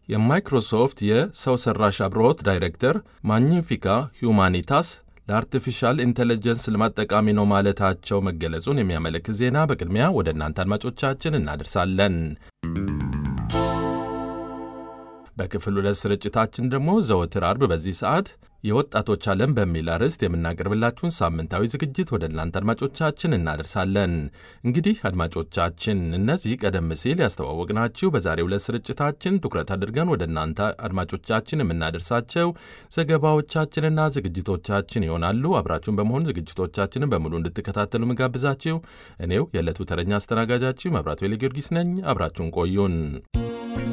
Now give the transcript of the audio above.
የማይክሮሶፍት የሰው ሰራሽ አብሮት ዳይሬክተር ማግኒፊካ ሁማኒታስ ለአርቲፊሻል ኢንቴሊጀንስ ልማት ጠቃሚ ነው ማለታቸው መገለጹን የሚያመለክት ዜና በቅድሚያ ወደ እናንተ አድማጮቻችን እናደርሳለን። በክፍል ሁለት ስርጭታችን ደግሞ ዘወትር አርብ በዚህ ሰዓት የወጣቶች ዓለም በሚል አርዕስት የምናቀርብላችሁን ሳምንታዊ ዝግጅት ወደ እናንተ አድማጮቻችን እናደርሳለን። እንግዲህ አድማጮቻችን እነዚህ ቀደም ሲል ያስተዋወቅናችሁ በዛሬው ዕለት ስርጭታችን ትኩረት አድርገን ወደ እናንተ አድማጮቻችን የምናደርሳቸው ዘገባዎቻችንና ዝግጅቶቻችን ይሆናሉ። አብራችሁን በመሆን ዝግጅቶቻችንን በሙሉ እንድትከታተሉ ምጋብዛችሁ እኔው የዕለቱ ተረኛ አስተናጋጃችሁ መብራቱ ጊዮርጊስ ነኝ። አብራችሁን ቆዩን።